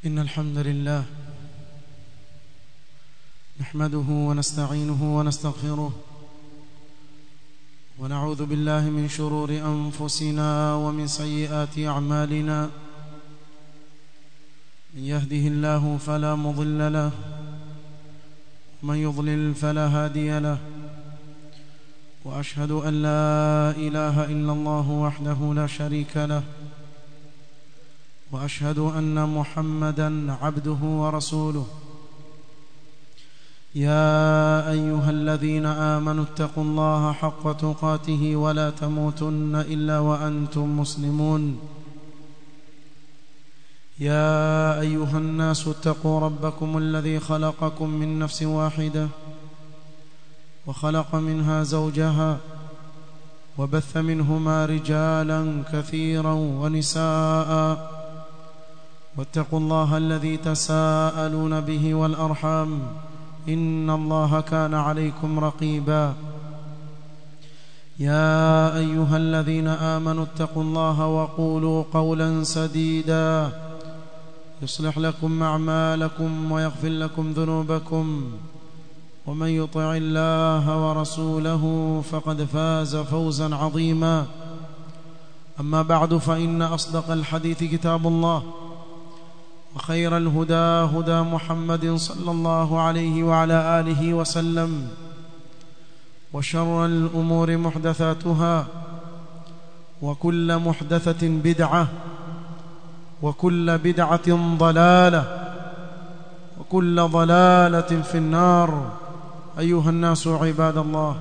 إن الحمد لله نحمده ونستعينه ونستغفره ونعوذ بالله من شرور أنفسنا ومن سيئات أعمالنا من يهده الله فلا مضل له ومن يضلل فلا هادي له وأشهد أن لا إله إلا الله وحده لا شريك له واشهد ان محمدا عبده ورسوله يا ايها الذين امنوا اتقوا الله حق تقاته ولا تموتن الا وانتم مسلمون يا ايها الناس اتقوا ربكم الذي خلقكم من نفس واحده وخلق منها زوجها وبث منهما رجالا كثيرا ونساء واتقوا الله الذي تساءلون به والارحام ان الله كان عليكم رقيبا يا ايها الذين امنوا اتقوا الله وقولوا قولا سديدا يصلح لكم اعمالكم ويغفر لكم ذنوبكم ومن يطع الله ورسوله فقد فاز فوزا عظيما اما بعد فان اصدق الحديث كتاب الله وخير الهدى هدى محمد صلى الله عليه وعلى اله وسلم وشر الامور محدثاتها وكل محدثه بدعه وكل بدعه ضلاله وكل ضلاله في النار ايها الناس عباد الله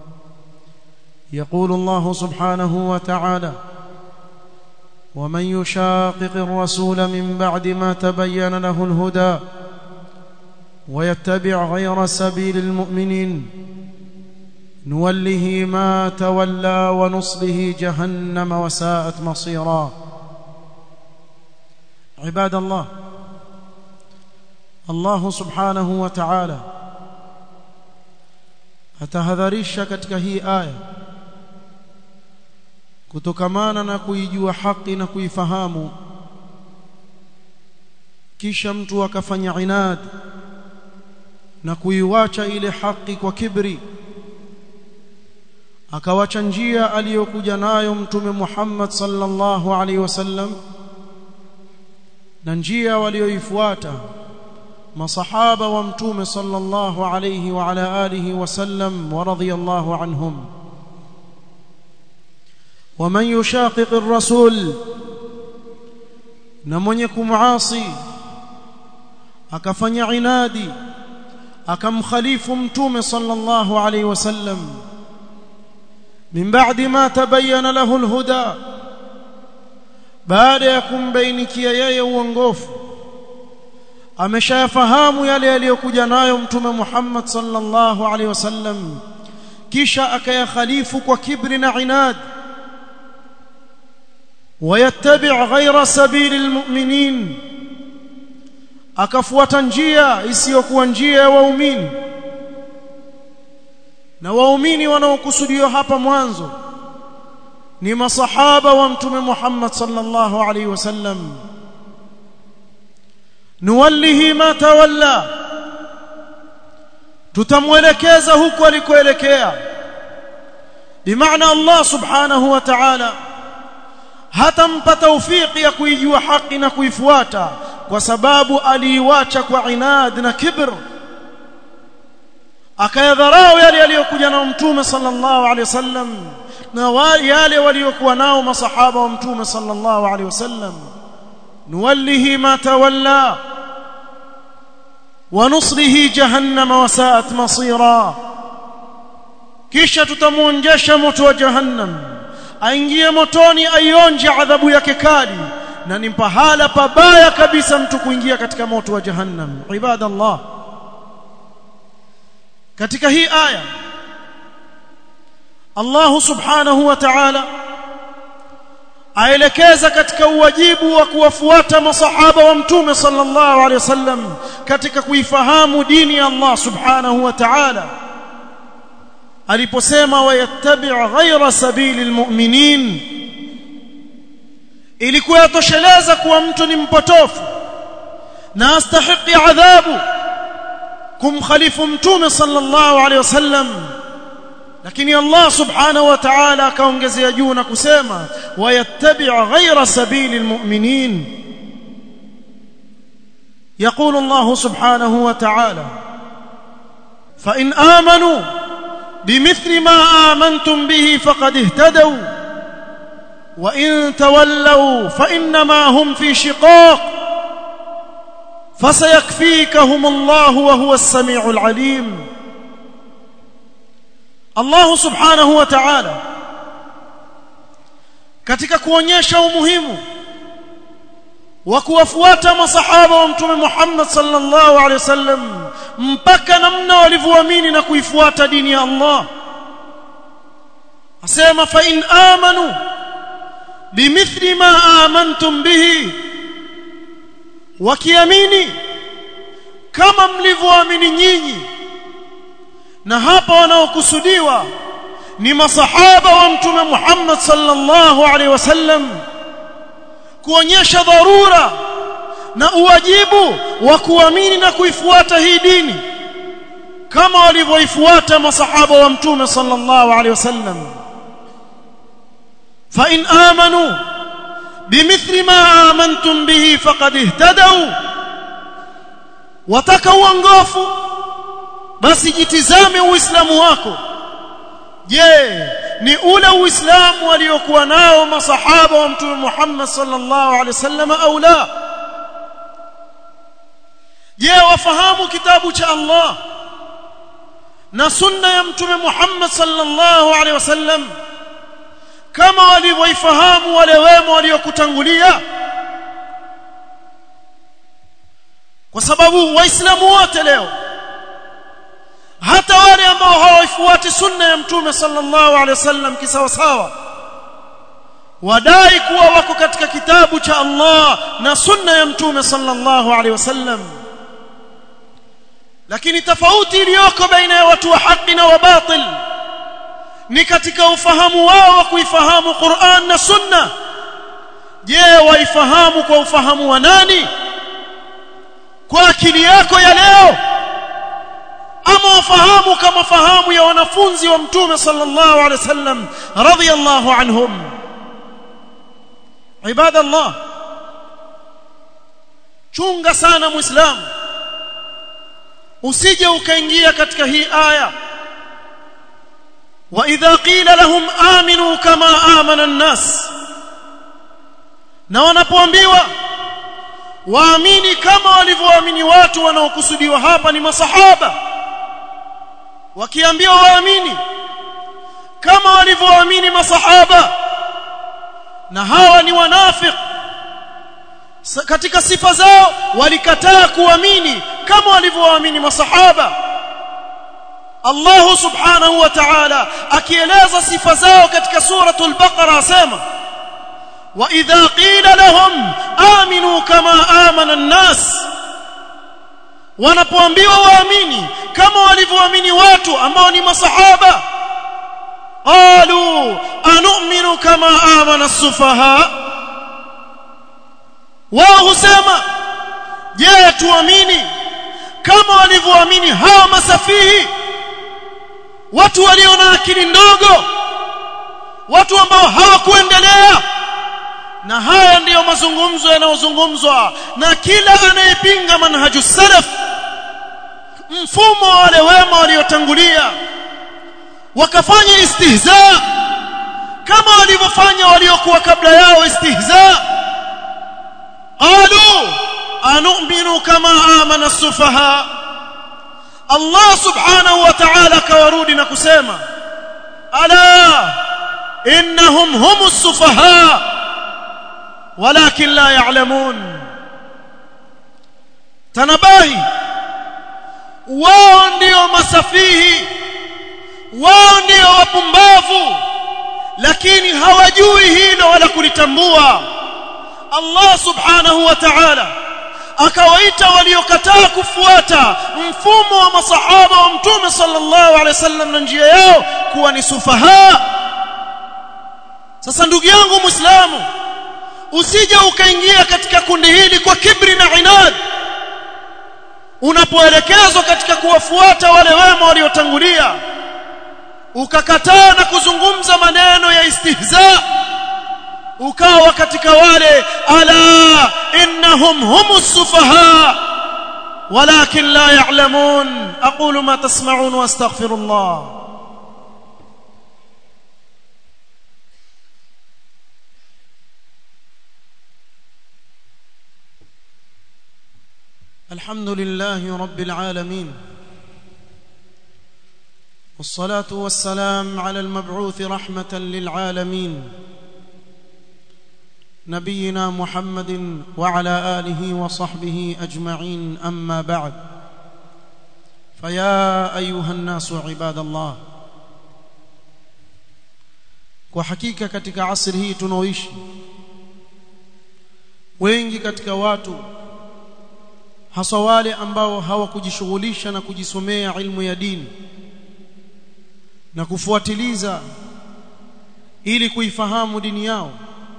يقول الله سبحانه وتعالى ومن يشاقق الرسول من بعد ما تبين له الهدى ويتبع غير سبيل المؤمنين نوله ما تولى ونصله جهنم وساءت مصيرا عباد الله الله سبحانه وتعالى atahadharisha katika hii aya kutokamana na kuijua haki na kuifahamu kisha mtu akafanya inad na kuiwacha ile haki kwa kibri akawacha njia aliyokuja nayo mtume Muhammad sallallahu alaihi wasallam na njia walioifuata masahaba wa mtume sallallahu alaihi wa ala alihi wasallam wa radhiyallahu anhum ومن يشاقق الرسول na mwenye kumuasi akafanya inadi akamkhalifu mtume sallallahu alayhi wasallam min ba'di ma tabayyana lahu alhuda baada ya kumbainikia yeye uongofu ameshayafahamu yale yaliyokuja nayo mtume Muhammad sallallahu alayhi wasallam kisha akayakhalifu kwa kibri na inadi ويتبع غير سبيل المؤمنين akafuata njia isiyokuwa njia ya waumini na waumini wanaokusudiwa hapa mwanzo ni masahaba wa mtume Muhammad sallallahu alaihi wasallam nuwallihi ma tawalla tutamwelekeza huko alikoelekea bimaana Allah subhanahu wa ta'ala hatampa taufiki ya kuijua haki na kuifuata kwa sababu aliiwacha kwa inad na kibr akayadharau yale aliyokuja nao mtume sallallahu alaihi wasallam na yale waliokuwa nao masahaba wa mtume sallallahu alaihi wasallam nuwallihi ma tawalla ونصره جهنم وساءت مصيرا kisha tutamuonjesha moto wa jahannam aingie motoni aionje adhabu yake kali na ni pahala pabaya kabisa mtu kuingia katika moto wa jahannam ibadallah katika hii aya Allah subhanahu wa ta'ala aelekeza katika uwajibu wa kuwafuata masahaba wa mtume sallallahu alaihi wasallam katika kuifahamu dini ya Allah subhanahu wa ta'ala aliposema wayattabi' ghayra sabili almu'minin ilikuwa yatosheleza kuwa mtu ni mpotofu na astahiqi adhabu kumkhalifu mtume sallallahu alaihi wasallam lakini Allah subhanahu wa ta'ala akaongezea juu na kusema wayattabi' ghayra sabili almu'minin يقول الله سبحانه وتعالى فإن آمنوا بمثل ما آمنتم به فقد اهتدوا وإن تولوا فإنما هم في شقاق فسيكفيكهم الله وهو السميع العليم الله سبحانه وتعالى katika kuonyesha umuhimu wa kuwafuata masahaba wa mtume Muhammad sallallahu alaihi wasallam mpaka namna walivyoamini na kuifuata dini ya Allah asema fa in amanu bimithli ma amantum bihi wakiamini kama mlivyoamini nyinyi na hapa wanaokusudiwa ni masahaba wa mtume Muhammad sallallahu alaihi wasallam kuonyesha dharura na uwajibu wa kuamini na kuifuata hii dini kama walivyoifuata masahaba wa mtume sallallahu alaihi wasallam fa in amanu bimithli ma amantum bihi faqad ihtadaw wataka uongofu basi jitizame uislamu wako je ni ule uislamu waliokuwa nao masahaba wa mtume Muhammad sallallahu alaihi wasallam au la je wafahamu kitabu cha Allah na sunna ya mtume Muhammad sallallahu alaihi wasallam kama walivyoifahamu wale wema waliokutangulia kwa sababu waislamu wote leo hata wale ambao hawaifuati sunna ya mtume sallallahu alaihi wasallam kisawa sawa wadai kuwa wako katika kitabu cha Allah na sunna ya mtume sallallahu alaihi wasallam lakini tofauti iliyoko baina ya watu wa haki na wa batil ni katika ufahamu wao wa kuifahamu Qur'an na sunna je waifahamu kwa ufahamu wa nani kwa akili yako ya leo ama wafahamu kama fahamu ya wanafunzi wa mtume sallallahu alaihi wasallam radhiyallahu anhum ibadallah chunga sana muislamu usije ukaingia katika hii aya wa idha qila lahum aminu kama amana an-nas na wanapoambiwa waamini kama walivyoamini watu wanaokusudiwa hapa ni masahaba wakiambiwa waamini kama walivyoamini masahaba na hawa ni wanafik katika sifa zao walikataa kuamini kama walivyoamini masahaba Allah subhanahu wa ta'ala akieleza sifa zao katika suratul baqara asema wa idha qila lahum aminu kama amana an-nas wanapoambiwa waamini kama walivyoamini watu ambao ni masahaba qalu anu'minu kama amana as-sufaha wao husema je tuamini kama walivyoamini hawa masafihi watu walio na akili ndogo watu ambao hawakuendelea na haya ndiyo mazungumzo yanayozungumzwa na kila anayepinga manhaju salaf mfumo wa wale wema waliotangulia wakafanya istihza kama walivyofanya waliokuwa kabla yao istihza qalu anu'minu kama amana as-sufaha Allah subhanahu wa ta'ala kawarudi na kusema ala innahum humus sufaha walakin la ya'lamun tanabahi wao ndio masafihi wao ndio wapumbavu lakini hawajui hilo wala kulitambua Allah subhanahu wa ta'ala akawaita waliokataa kufuata mfumo wa masahaba wa mtume sallallahu alaihi wasallam na njia yao kuwa ni sufaha sasa ndugu yangu muislamu usije ukaingia katika kundi hili kwa kibri na inad unapoelekezwa katika kuwafuata wale wema waliotangulia ukakataa na kuzungumza maneno ya istihza ukawa katika wale ala innahum humus sufaha ولكن لا يعلمون اقول ما تسمعون واستغفر الله الحمد لله رب العالمين والصلاه والسلام على المبعوث رحمه للعالمين نبينا محمد وعلى اله وصحبه اجمعين اما بعد فيا ايها الناس عباد الله kwa hakika katika asri hii tunaoishi wengi katika watu hasa wale ambao hawakujishughulisha na kujisomea ilmu ya dini na kufuatiliza ili kuifahamu dini yao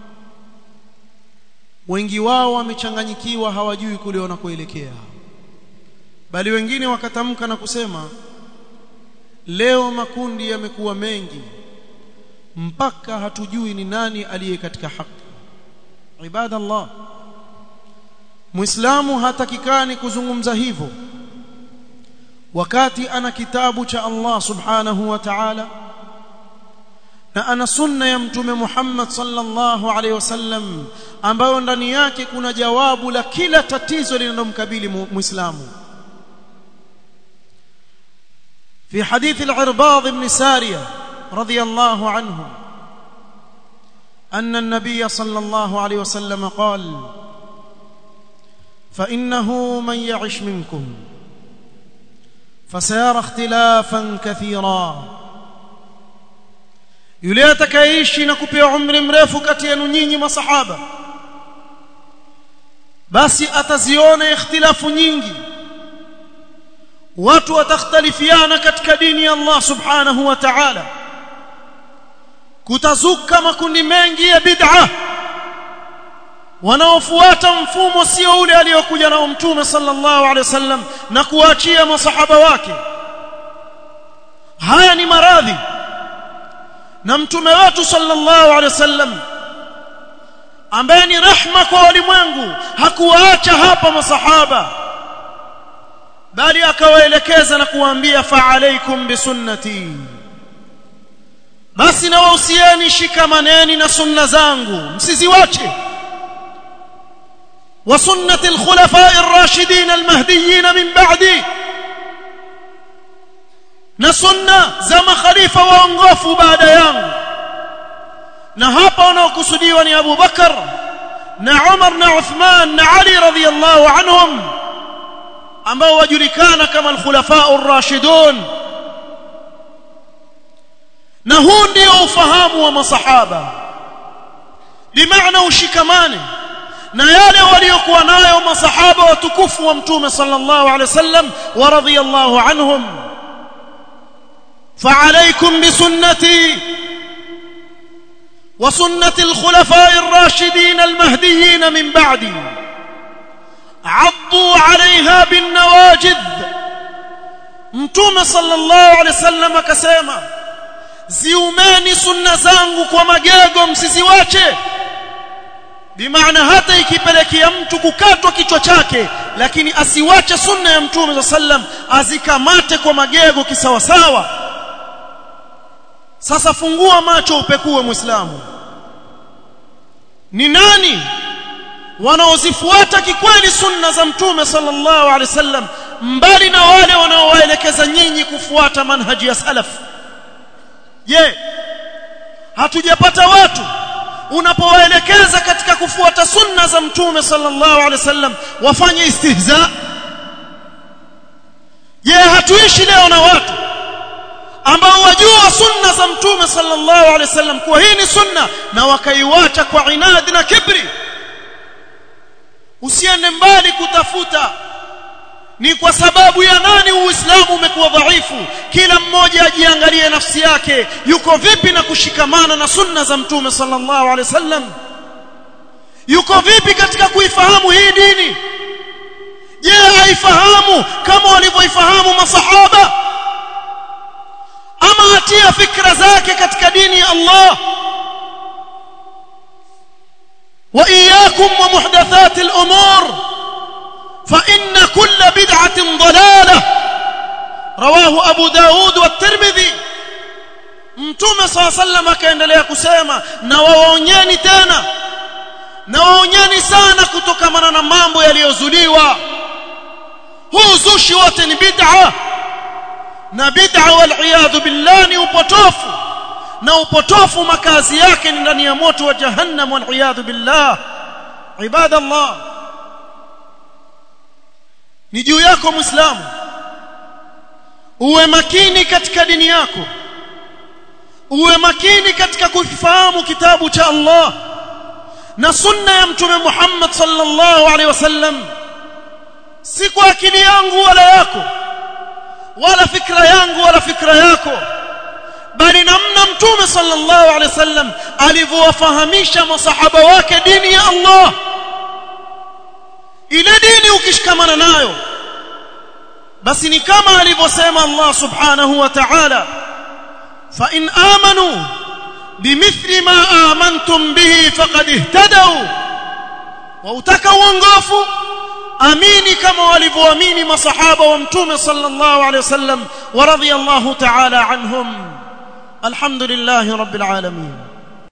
wengi wao wamechanganyikiwa hawajui kule wanakoelekea bali wengine wakatamka na kusema leo makundi yamekuwa mengi mpaka hatujui ni nani aliye katika haki ibadallah muislamu hatakikani kuzungumza hivyo wakati ana kitabu cha Allah subhanahu wa ta'ala na ana sunna ya mtume Muhammad sallallahu alaihi wasallam ambayo ndani yake kuna jawabu la kila tatizo linalomkabili muislamu في حديث العرباض بن سارية رضي الله عنه أن النبي صلى الله عليه وسلم قال فإنه من يعش منكم فسيرى اختلافا كثيرا yule atakayeishi na kupewa umri mrefu kati yenu nyinyi masahaba basi ataziona ikhtilafu nyingi watu watakhtalifiana katika dini ya Allah subhanahu wa ta'ala kutazuka makundi mengi ya bid'a wanaofuata mfumo sio ule aliyokuja nao mtume sallallahu alaihi wasallam na kuachia masahaba wake haya ni maradhi na mtume wetu sallallahu alaihi wasallam ambaye ni rahma kwa walimwengu hakuwaacha hapa masahaba bali akawaelekeza na kuwaambia fa alaikum bisunnati basi na wahusieni shikamaneni na sunna zangu msiziwache wa sunnati alkhulafai ar-rashidin al-mahdiyyin min ba'di na sunna za makhalifa waongofu baada yangu na hapa wanaokusudiwa ni Abu Bakar na Umar na Uthman na Ali radhiyallahu anhum ambao wajulikana kama al-khulafa ar-rashidun na huu ndio ufahamu wa masahaba bimaana ushikamane na yale waliokuwa nayo masahaba watukufu wa mtume sallallahu alaihi wasallam wa radhiyallahu anhum فعليكم بسنتي وسنة الخلفاء الراشدين المهديين من بعدي عضوا عليها بالنواجذ mtume sallallahu alaihi wasallam akasema ziumeni sunna zangu kwa magego msiziwache bimaana hata ikipelekea mtu kukatwa kichwa chake lakini asiwache sunna ya mtume sallam azikamate kwa magego kisawasawa sasa fungua macho upekue muislamu ni nani wanaozifuata kikweli sunna za mtume sallallahu alaihi wasallam mbali na wale wanaowaelekeza nyinyi kufuata manhaji ya salaf je hatujapata watu unapowaelekeza katika kufuata sunna za mtume sallallahu alaihi wasallam wafanye istihza je hatuishi leo na watu ambao wajua sunna za mtume sallallahu alaihi wasallam kuwa hii ni sunna na wakaiwacha kwa inadi na kibri usiende mbali kutafuta ni kwa sababu ya nani uislamu umekuwa dhaifu kila mmoja ajiangalie nafsi yake yuko vipi na kushikamana na sunna za mtume sallallahu alaihi wasallam yuko vipi katika kuifahamu hii dini je aifahamu kama walivyoifahamu masahaba ama atia fikra zake katika dini ya Allah وإياكم ومحدثات الأمور فإن كل بدعة ضلالة رواه أبو داود والترمذي mtume saa sallam akaendelea kusema na waonyeni tena na waonyeni sana kutokamana na mambo yaliyozuliwa huu uzushi wote ni bid'a na bid'a wal billah ni upotofu na upotofu makazi yake ni ndani ya moto wa jahannam wal billah ibadallah ni juu yako muislamu uwe makini katika dini yako uwe makini katika kufahamu kitabu cha Allah na sunna ya mtume Muhammad sallallahu alaihi wasallam si kwa akili yangu wala yako wala fikra yangu wala fikra yako bali namna mtume sallallahu alaihi wasallam alivyowafahamisha masahaba wake dini ya Allah ile dini ukishikamana nayo basi ni kama alivyosema Allah subhanahu wa ta'ala fa in amanu bimithli ma amantum bihi faqad ihtadaw wa utaka uongofu amini kama walivyoamini masahaba wa mtume sallallahu alaihi wasallam wa radiyallahu ta'ala anhum alhamdulillahi rabbil alamin